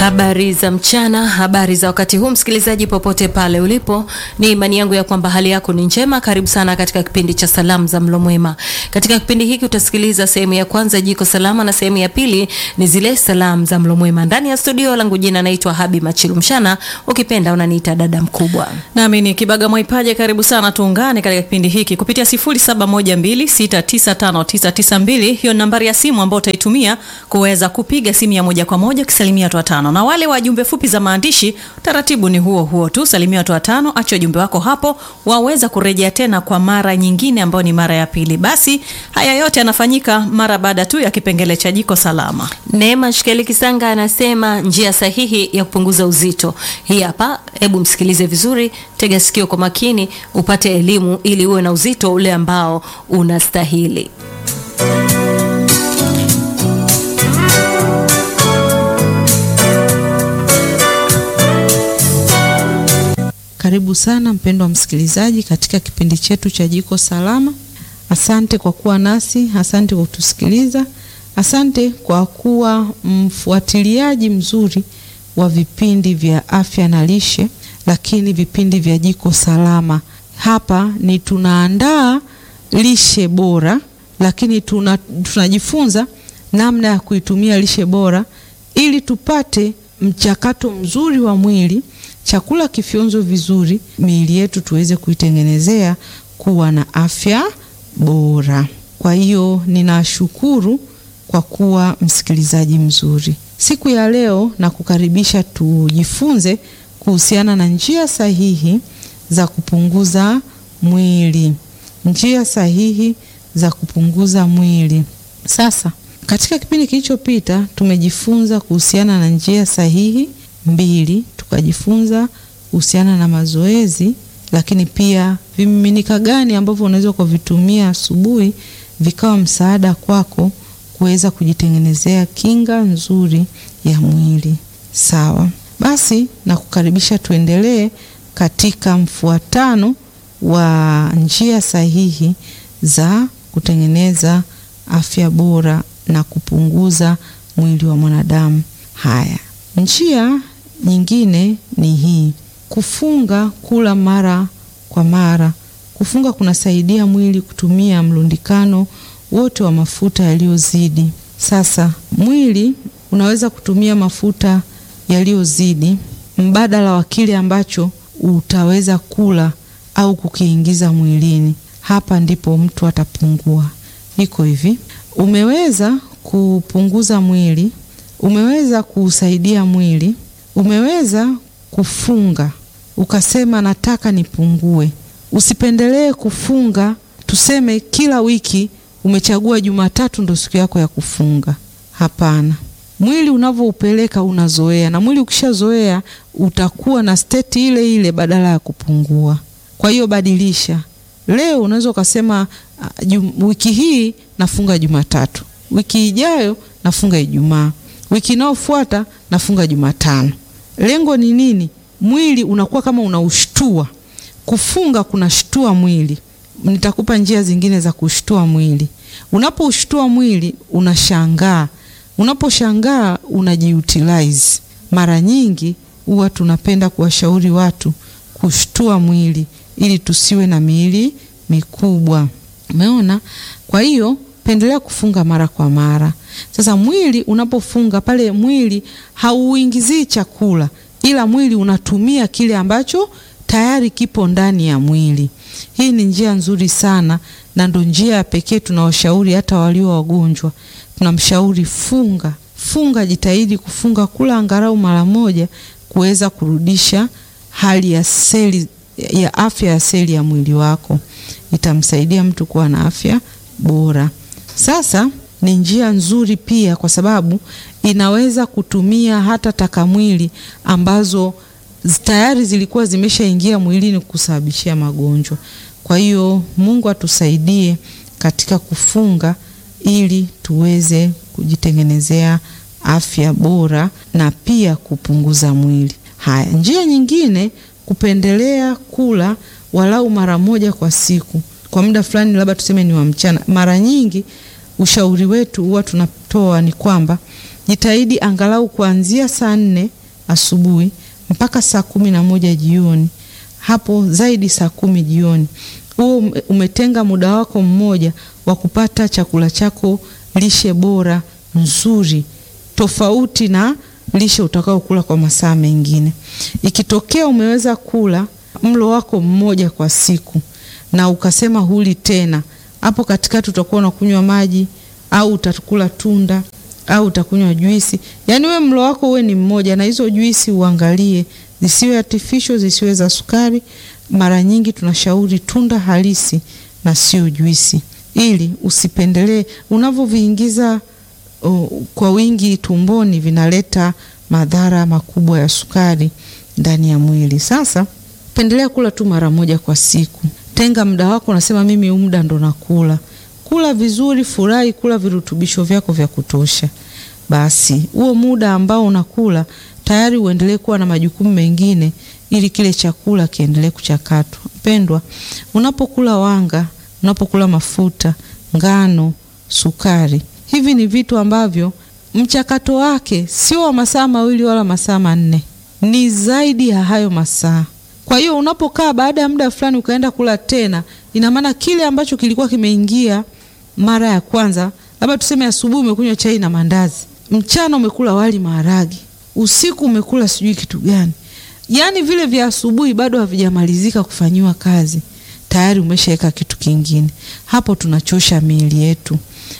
Habari za mchana, habari za wakati huu, msikilizaji popote pale ulipo, ni imani yangu ya kwamba hali yako ni njema. Karibu sana katika kipindi cha salamu za mlo mwema. Katika kipindi hiki utasikiliza sehemu ya kwanza, jiko salama, na sehemu ya pili ni zile salamu za mlo mwema. Ndani ya studio langu jina naitwa Habi Machilu Mshana, ukipenda unaniita dada mkubwa. Nami ni Kibaga Mwaipaje, karibu sana tuungane katika kipindi hiki kupitia 0712695992. Hiyo nambari ya simu ambayo utaitumia kuweza kupiga simu ya moja kwa moja ukisalimia watu watano, na wale wa jumbe fupi za maandishi, taratibu ni huo huo tu, salimia watu watano, acha ujumbe wako hapo, waweza kurejea tena kwa mara nyingine ambayo ni mara ya pili. Basi haya yote yanafanyika mara baada tu ya kipengele cha jiko salama. Neema Shikeli Kisanga anasema njia sahihi ya kupunguza uzito. Hii hapa, hebu msikilize vizuri, tega sikio kwa makini, upate elimu ili uwe na uzito ule ambao unastahili. Karibu sana mpendwa msikilizaji katika kipindi chetu cha Jiko Salama. Asante kwa kuwa nasi, asante kwa kutusikiliza, asante kwa kuwa mfuatiliaji mzuri wa vipindi vya afya na lishe, lakini vipindi vya Jiko Salama. Hapa ni tunaandaa lishe bora, lakini tuna, tunajifunza namna ya kuitumia lishe bora ili tupate mchakato mzuri wa mwili chakula kifyonzo vizuri, miili yetu tuweze kuitengenezea kuwa na afya bora. Kwa hiyo ninashukuru kwa kuwa msikilizaji mzuri. Siku ya leo na kukaribisha tujifunze kuhusiana na njia sahihi za kupunguza mwili, njia sahihi za kupunguza mwili. Sasa katika kipindi kilichopita tumejifunza kuhusiana na njia sahihi mbili tukajifunza kuhusiana na mazoezi, lakini pia vimiminika gani ambavyo unaweza kuvitumia asubuhi vikawa msaada kwako kuweza kujitengenezea kinga nzuri ya mwili. Sawa, basi na kukaribisha tuendelee katika mfuatano wa njia sahihi za kutengeneza afya bora na kupunguza mwili wa mwanadamu. Haya, njia nyingine ni hii: kufunga kula mara kwa mara. Kufunga kunasaidia mwili kutumia mlundikano wote wa mafuta yaliyozidi. Sasa mwili unaweza kutumia mafuta yaliyozidi mbadala wa kile ambacho utaweza kula au kukiingiza mwilini. Hapa ndipo mtu atapungua. Iko hivi, umeweza kupunguza mwili, umeweza kuusaidia mwili umeweza kufunga ukasema nataka nipungue. Usipendelee kufunga, tuseme kila wiki umechagua Jumatatu ndo siku yako ya kufunga. Hapana, mwili unavyoupeleka unazoea, na mwili ukishazoea utakuwa na steti ile ile badala ya kupungua. Kwa hiyo badilisha. Leo unaweza ukasema uh, wiki hii nafunga Jumatatu, wiki ijayo nafunga Ijumaa, wiki inayofuata nafunga Jumatano. Lengo ni nini? Mwili unakuwa kama unaushtua. Kufunga kunashtua mwili. Nitakupa njia zingine za kushtua mwili. Unapoushtua mwili unashangaa, unaposhangaa unajiutilize. Mara nyingi huwa tunapenda kuwashauri watu kushtua mwili ili tusiwe na miili mikubwa. Umeona? Kwa hiyo pendelea kufunga mara kwa mara. Sasa mwili unapofunga pale, mwili hauingizii chakula, ila mwili unatumia kile ambacho tayari kipo ndani ya mwili. Hii ni njia nzuri sana, na ndo njia ya pekee tunawashauri hata walio wagonjwa. Tunamshauri funga, funga, jitahidi kufunga, kula angalau mara moja, kuweza kurudisha hali ya seli ya afya ya seli ya mwili wako. Itamsaidia mtu kuwa na afya bora. Sasa ni njia nzuri pia kwa sababu inaweza kutumia hata takamwili ambazo tayari zilikuwa zimeshaingia mwilini kusababishia magonjwa. Kwa hiyo Mungu atusaidie katika kufunga ili tuweze kujitengenezea afya bora na pia kupunguza mwili. Haya, njia nyingine, kupendelea kula walau mara moja kwa siku kwa muda fulani, labda tuseme ni wa mchana. Mara nyingi ushauri wetu huwa tunatoa ni kwamba Jitahidi angalau kuanzia saa nne asubuhi mpaka saa kumi na moja jioni, hapo zaidi saa kumi jioni. Huo umetenga muda wako mmoja wa kupata chakula chako lishe bora nzuri, tofauti na lishe utakaokula kwa masaa mengine. Ikitokea umeweza kula mlo wako mmoja kwa siku na ukasema huli tena, hapo katikati utakuwa unakunywa maji au utakula tunda au utakunywa juisi. Yaani we mlo wako uwe ni mmoja, na hizo juisi uangalie zisiwe artificial, zisiwe za sukari. Mara nyingi tunashauri tunda halisi na sio juisi, ili usipendelee. Unavyoviingiza uh, kwa wingi tumboni, vinaleta madhara makubwa ya sukari ndani ya mwili. Sasa pendelea kula tu mara moja kwa siku. Tenga muda wako, unasema mimi huu muda ndo nakula. Kula vizuri, furahi, kula virutubisho vyako vya kutosha. Basi huo muda ambao unakula tayari uendelee kuwa na majukumu mengine, ili kile chakula kiendelee kuchakatwa. Mpendwa, unapokula wanga, unapokula mafuta, ngano, sukari, hivi ni vitu ambavyo mchakato wake sio wa masaa mawili wala masaa manne, ni zaidi ya hayo masaa. Kwa hiyo unapokaa baada ya muda fulani ukaenda kula tena, ina maana kile ambacho kilikuwa kimeingia mara ya kwanza, labda tuseme asubuhi umekunywa chai na mandazi, mchana umekula wali maharagi, usiku umekula sijui kitu gani, yaani vile vya asubuhi bado havijamalizika kufanyiwa kazi, tayari umeshaweka kitu kingine. Hapo tunachosha miili yetu,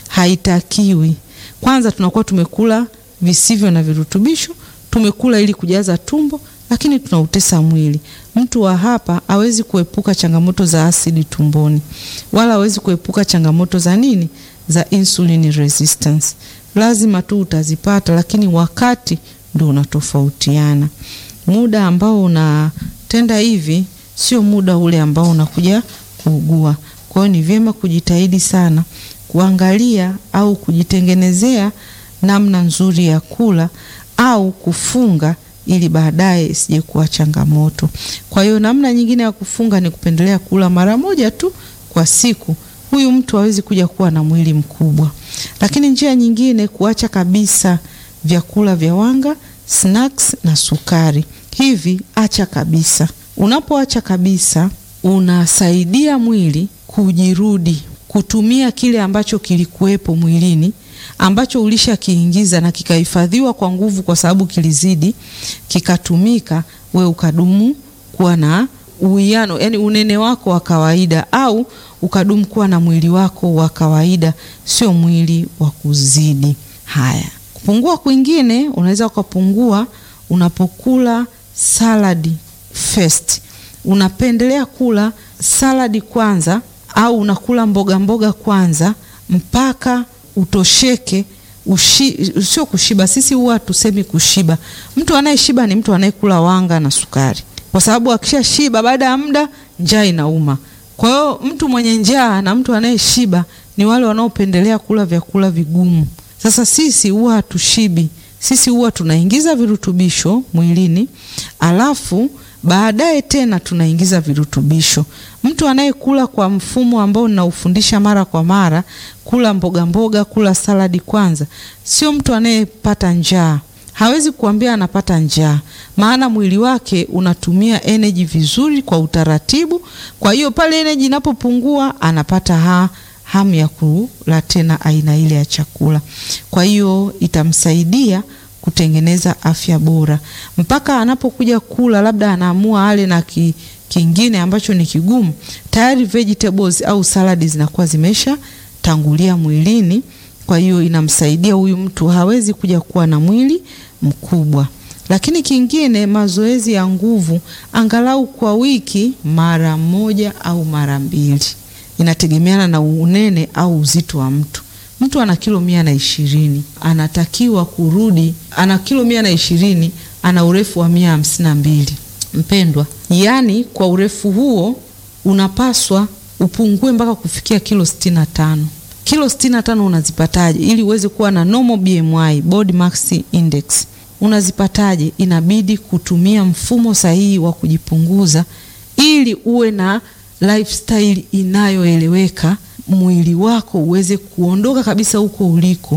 haitakiwi. Kwanza tunakuwa tumekula visivyo na virutubisho, tumekula ili kujaza tumbo lakini tunautesa mwili. Mtu wa hapa hawezi kuepuka changamoto za asidi tumboni, wala hawezi kuepuka changamoto za nini, za insulin resistance. Lazima tu utazipata, lakini wakati ndio unatofautiana. Muda ambao unatenda hivi sio muda ule ambao unakuja kuugua. Kwa hiyo ni vyema kujitahidi sana kuangalia au kujitengenezea namna nzuri ya kula au kufunga ili baadaye isije kuwa changamoto. Kwa hiyo namna nyingine ya kufunga ni kupendelea kula mara moja tu kwa siku. Huyu mtu hawezi kuja kuwa na mwili mkubwa. Lakini njia nyingine, kuacha kabisa vyakula vya wanga, snacks na sukari. Hivi acha kabisa. Unapoacha kabisa, unasaidia mwili kujirudi, kutumia kile ambacho kilikuwepo mwilini ambacho ulishakiingiza na kikahifadhiwa kwa nguvu, kwa sababu kilizidi kikatumika, we ukadumu kuwa na uwiano, yani unene wako wa kawaida, au ukadumu kuwa na mwili wako wa kawaida, sio mwili wa kuzidi. Haya, kupungua kwingine unaweza ukapungua unapokula saladi first. Unapendelea kula saladi kwanza, au unakula mboga mboga kwanza mpaka utosheke ushi, sio kushiba. Sisi huwa tusemi kushiba. Mtu anayeshiba ni mtu anayekula wanga na sukari, kwa sababu akisha shiba baada ya muda njaa inauma. Kwa hiyo mtu mwenye njaa na mtu anayeshiba ni wale wanaopendelea kula vyakula vigumu. Sasa sisi huwa hatushibi, sisi huwa tunaingiza virutubisho mwilini alafu baadaye tena tunaingiza virutubisho. Mtu anayekula kwa mfumo ambao ninaufundisha mara kwa mara, kula mboga mboga, kula saladi kwanza, sio mtu anayepata njaa. Hawezi kuambia anapata njaa, maana mwili wake unatumia energy vizuri kwa utaratibu. Kwa hiyo pale energy inapopungua, anapata ha, hamu ya kula tena aina ile ya chakula. Kwa hiyo itamsaidia kutengeneza afya bora mpaka anapokuja kula, labda anaamua ale na ki, kingine ambacho ni kigumu, tayari vegetables au saladi zinakuwa zimesha tangulia mwilini. Kwa hiyo inamsaidia huyu mtu, hawezi kuja kuwa na mwili mkubwa. Lakini kingine, mazoezi ya nguvu angalau kwa wiki mara moja au mara mbili, inategemeana na unene au uzito wa mtu. Mtu ana kilo mia na ishirini anatakiwa kurudi, ana kilo mia na ishirini ana urefu wa mia hamsini na mbili mpendwa, yaani kwa urefu huo unapaswa upungue mpaka kufikia kilo sitini na tano. Kilo sitini na tano unazipataje ili uweze kuwa na normal BMI, body mass index? Unazipataje? Inabidi kutumia mfumo sahihi wa kujipunguza ili uwe na lifestyle inayoeleweka mwili wako uweze kuondoka kabisa huko uliko,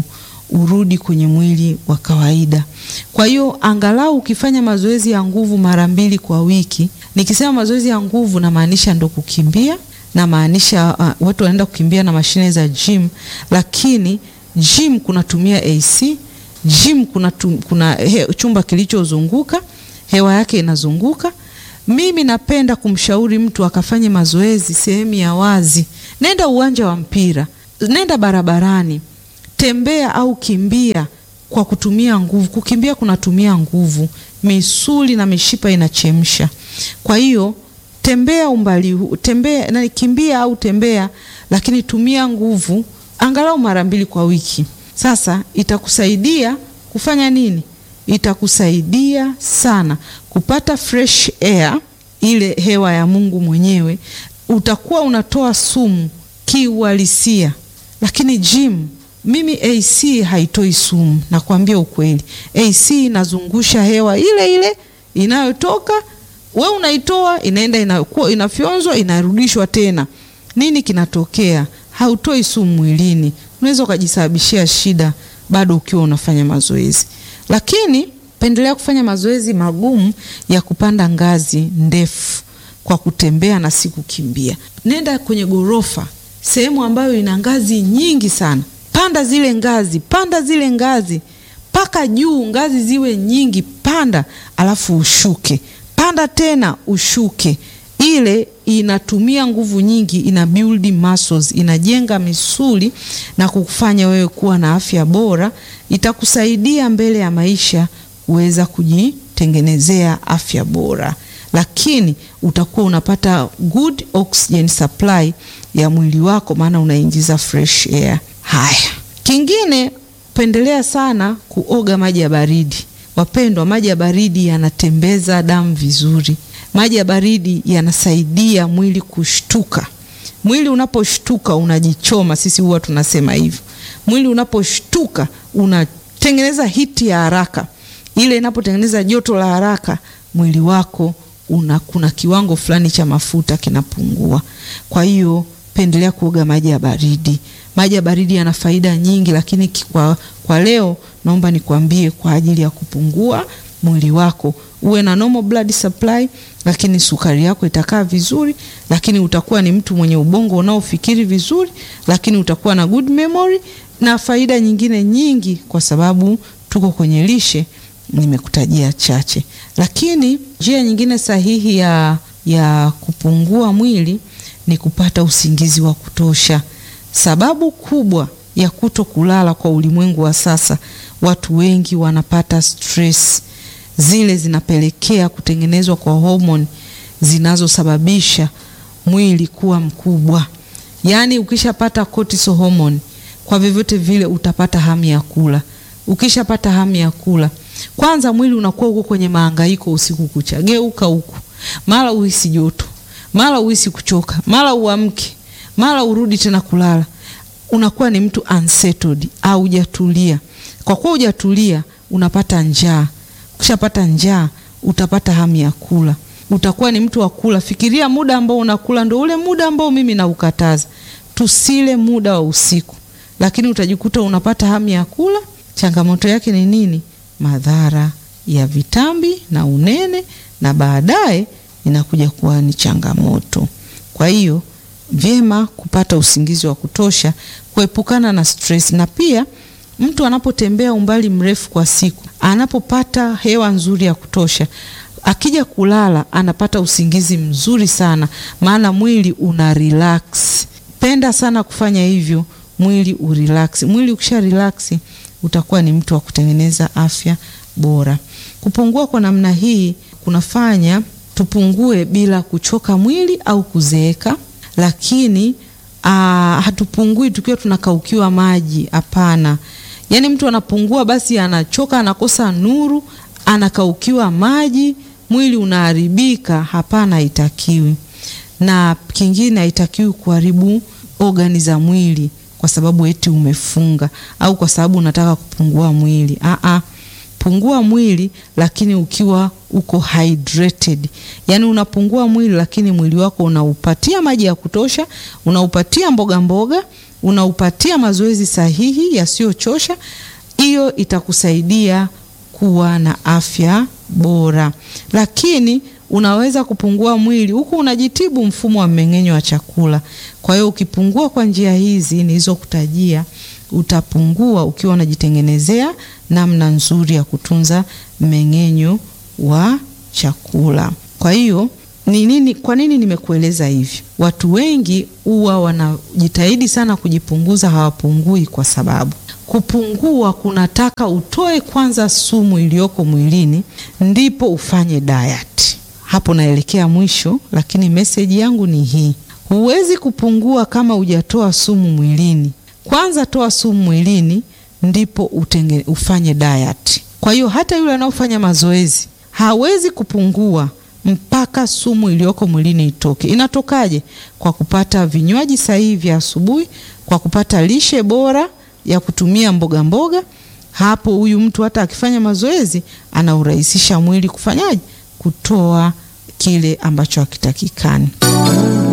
urudi kwenye mwili wa kawaida. Kwa hiyo angalau ukifanya mazoezi ya nguvu mara mbili kwa wiki. Nikisema mazoezi ya nguvu namaanisha ndo kukimbia, namaanisha uh, watu wanaenda kukimbia na mashine za gym, lakini gym kunatumia AC, gym kuna, tum, kuna he, chumba kilichozunguka hewa yake inazunguka. Mimi napenda kumshauri mtu akafanye mazoezi sehemu ya wazi. Nenda uwanja wa mpira, nenda barabarani, tembea au kimbia kwa kutumia nguvu. Kukimbia kunatumia nguvu, misuli na mishipa inachemsha. Kwa hiyo tembea umbali huu, tembea na kimbia au tembea, lakini tumia nguvu angalau mara mbili kwa wiki. Sasa itakusaidia kufanya nini? Itakusaidia sana kupata fresh air, ile hewa ya Mungu mwenyewe. Utakuwa unatoa sumu kiuhalisia, lakini gym mimi AC haitoi sumu, nakwambia ukweli. AC inazungusha hewa ile ile inayotoka, we unaitoa, inaenda inakuwa inafyonzwa, inarudishwa tena. Nini kinatokea? Hautoi sumu mwilini, unaweza ukajisababishia shida bado ukiwa unafanya mazoezi. Lakini pendelea kufanya mazoezi magumu ya kupanda ngazi ndefu kwa kutembea na si kukimbia. Nenda kwenye gorofa, sehemu ambayo ina ngazi nyingi sana Panda zile ngazi, panda zile ngazi mpaka juu, ngazi ziwe nyingi, panda alafu ushuke, panda tena ushuke. Ile inatumia nguvu nyingi, ina build muscles, inajenga misuli na kukufanya wewe kuwa na afya bora. Itakusaidia mbele ya maisha kuweza kujitengenezea afya bora, lakini utakuwa unapata good oxygen supply ya mwili wako, maana unaingiza fresh air. Haya, kingine pendelea sana kuoga maji ya baridi. Wapendwa, maji ya baridi yanatembeza damu vizuri. Maji ya baridi yanasaidia mwili kushtuka. Mwili unaposhtuka unajichoma, sisi huwa tunasema hivyo. Mwili unaposhtuka unatengeneza hiti ya haraka. Ile inapotengeneza joto la haraka, mwili wako una, kuna kiwango fulani cha mafuta kinapungua. Kwa hiyo pendelea kuoga maji ya baridi. Maji ya baridi yana faida nyingi, lakini kwa, kwa leo naomba nikwambie kwa ajili ya kupungua mwili wako uwe na normal blood supply, lakini sukari yako itakaa vizuri, lakini utakuwa ni mtu mwenye ubongo unaofikiri vizuri, lakini utakuwa na good memory na faida nyingine nyingi, kwa sababu tuko kwenye lishe. Nimekutajia chache, lakini njia nyingine sahihi ya, ya kupungua mwili ni kupata usingizi wa kutosha. Sababu kubwa ya kuto kulala kwa ulimwengu wa sasa, watu wengi wanapata stress, zile zinapelekea kutengenezwa kwa homoni zinazosababisha mwili kuwa mkubwa. Yaani, ukishapata cortisol hormone, kwa vyovyote vile utapata hamu ya kula. Ukishapata hamu ya kula, kwanza mwili unakuwa uko kwenye mahangaiko usiku kucha, geuka huku, mara uhisi joto, mara uhisi kuchoka, mara uamke mara urudi tena kulala. Unakuwa ni mtu unsettled au hujatulia. Kwa kuwa hujatulia, unapata njaa. Ukishapata njaa, utapata hamu ya kula, utakuwa ni mtu wa kula. Fikiria muda ambao unakula ndio ule muda ambao mimi naukataza, tusile muda wa usiku, lakini utajikuta unapata hamu ya kula. Changamoto yake ni nini? Madhara ya vitambi na unene, na baadaye inakuja kuwa ni changamoto. Kwa hiyo vyema kupata usingizi wa kutosha, kuepukana na stress. Na pia mtu anapotembea umbali mrefu kwa siku, anapopata hewa nzuri ya kutosha, akija kulala anapata usingizi mzuri sana, maana mwili una relax. Penda sana kufanya hivyo, mwili urelax. Mwili ukisha relax, utakuwa ni mtu wa kutengeneza afya bora. Kupungua kwa namna hii kunafanya tupungue bila kuchoka mwili au kuzeeka lakini aa, hatupungui tukiwa tunakaukiwa maji. Hapana, yaani mtu anapungua basi anachoka, anakosa nuru, anakaukiwa maji, mwili unaharibika. Hapana, haitakiwi. Na kingine, haitakiwi kuharibu ogani za mwili kwa sababu eti umefunga au kwa sababu unataka kupungua mwili. Aa, pungua mwili lakini ukiwa uko hydrated, yaani unapungua mwili lakini mwili wako unaupatia maji ya kutosha, unaupatia mboga mboga, unaupatia mazoezi sahihi yasiyochosha, hiyo itakusaidia kuwa na afya bora, lakini unaweza kupungua mwili huku unajitibu mfumo wa mmeng'enyo wa chakula. Kwa hiyo ukipungua kwa njia hizi nilizokutajia, utapungua ukiwa unajitengenezea namna nzuri ya kutunza mmeng'enyo wa chakula. Kwa hiyo ni nini, kwa nini nimekueleza hivi? Watu wengi huwa wanajitahidi sana kujipunguza, hawapungui kwa sababu kupungua kunataka utoe kwanza sumu iliyoko mwilini ndipo ufanye diet. Hapo naelekea mwisho, lakini meseji yangu ni hii: huwezi kupungua kama hujatoa sumu mwilini. Kwanza toa sumu mwilini ndipo utenge, ufanye diet. Kwa hiyo hata yule anaofanya mazoezi hawezi kupungua mpaka sumu iliyoko mwilini itoke. Inatokaje? Kwa kupata vinywaji sahihi vya asubuhi, kwa kupata lishe bora ya kutumia mboga mboga. Hapo huyu mtu hata akifanya mazoezi anaurahisisha mwili kufanyaje? Kutoa kile ambacho hakitakikani.